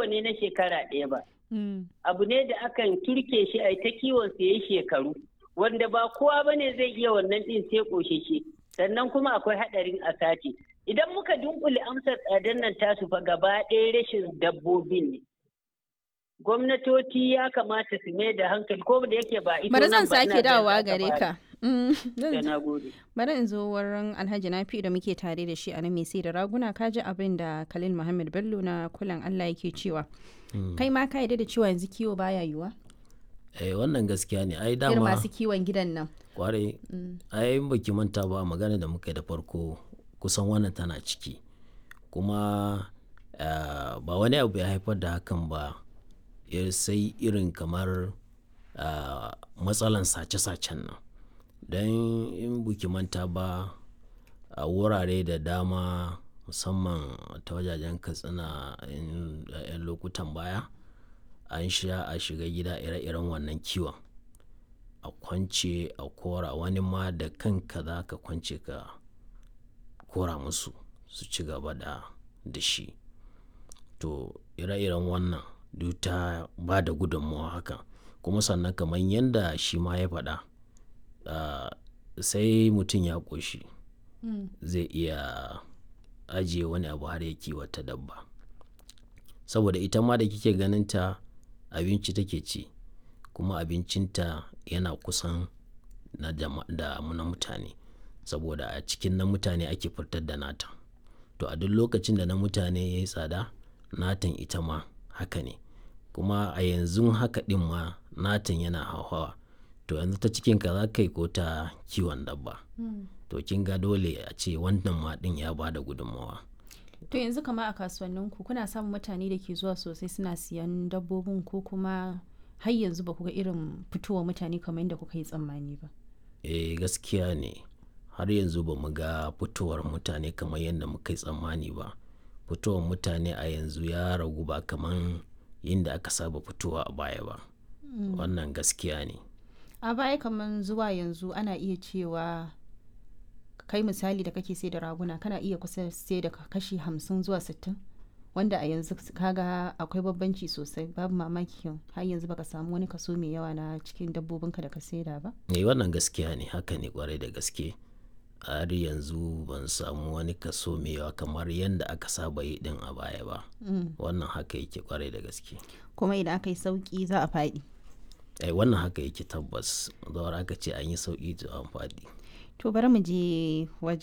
ne na shekara ɗaya ba Mm. abu ne da akan turke shi a ta kiwon sa yayi shekaru wanda ba kowa ba ne zai iya wannan ɗin sai ƙosheshe sannan kuma akwai haɗarin a sati idan muka dunkule amsar tsadar nan tasu fa gaba ɗaya rashin dabbobin ne gwamnatoci ya kamata su mai da hankali ko da yake ba ita Bari nan zan ba, ina sake da dawowa za gare fara. ka. Mm, zan Da na gode. Bari in zo wurin Alhaji Nafi da muke tare da shi a nan mai sai da raguna ka ji abin da Khalil Muhammad Bello na kulan Allah yake cewa. Kai ma ka yarda da cewa yanzu kiwo baya yiwa? eh wannan gaskiya ne ai Irin dama masu kiwon gidan nan. kwarai ai in baki manta ba magana da muka yi da farko kusan wannan tana ciki kuma ah, ba wani abu ya haifar da hakan ba ya sai irin kamar ah, matsalan sace-sacen nan don in buki manta ba a wurare da dama musamman ta wajajen katsina in- a 'yan lokutan baya an sha a shiga gida ire-iren wannan kiwon a kwance a kora wani ma da kanka za ka kwance ka kora musu su ci gaba da da shi to ire-iren wannan duk ta ba da gudunmawa haka kuma sannan kamar yadda shi ma ya faɗa ah, sai mutum ya ƙoshi zai iya ajiye wani abu har ya kiwata dabba saboda ita ma da kike ganin ta abinci take ci kuma abincinta yana kusan na jama- da mu na mutane saboda a cikin na mutane ake fitar da nata to a duk lokacin da na mutane ya yi tsada natan ita ma haka ne kuma a yanzu haka ɗin ma natan yana hauhawa to yanzu ta cikinka za ka yi ko ta kiwon dabba to kin ga dole a ce wannan ma ɗin ya ba da gudunmawa To yanzu kama a kasuwanninku kuna samun mutane da ke zuwa sosai suna siyan dabbobin ko kuma har yanzu ba ku ga irin fitowa mutane kamar yadda kuka yi tsammani ba. eh gaskiya ne har yanzu ba mu ga fitowar mutane kamar yadda muka yi tsammani ba fitowar mutane a yanzu ya ragu ba kamar yadda aka saba fitowa a baya ba wannan gaskiya ne A baya kamar zuwa yanzu ana iya cewa kai misali da kake sai da raguna kana iya kusa sai da kashi hamsin zuwa sittin wanda a yanzu kaga akwai bambanci sosai babu mamaki har yanzu baka samu wani kaso mai yawa na cikin dabbobinka da ka saida ba. ne wannan gaskiya ne haka ne kwarai da gaske har yanzu ban samu wani kaso mai yawa kamar yadda aka saba yi din a baya ba wannan haka yake kwarai da gaske Kuma idan aka yi sauki za a faɗi. eh wannan haka yake tabbas zawar aka ce an yi sauki to an faɗi To bari mu je wajen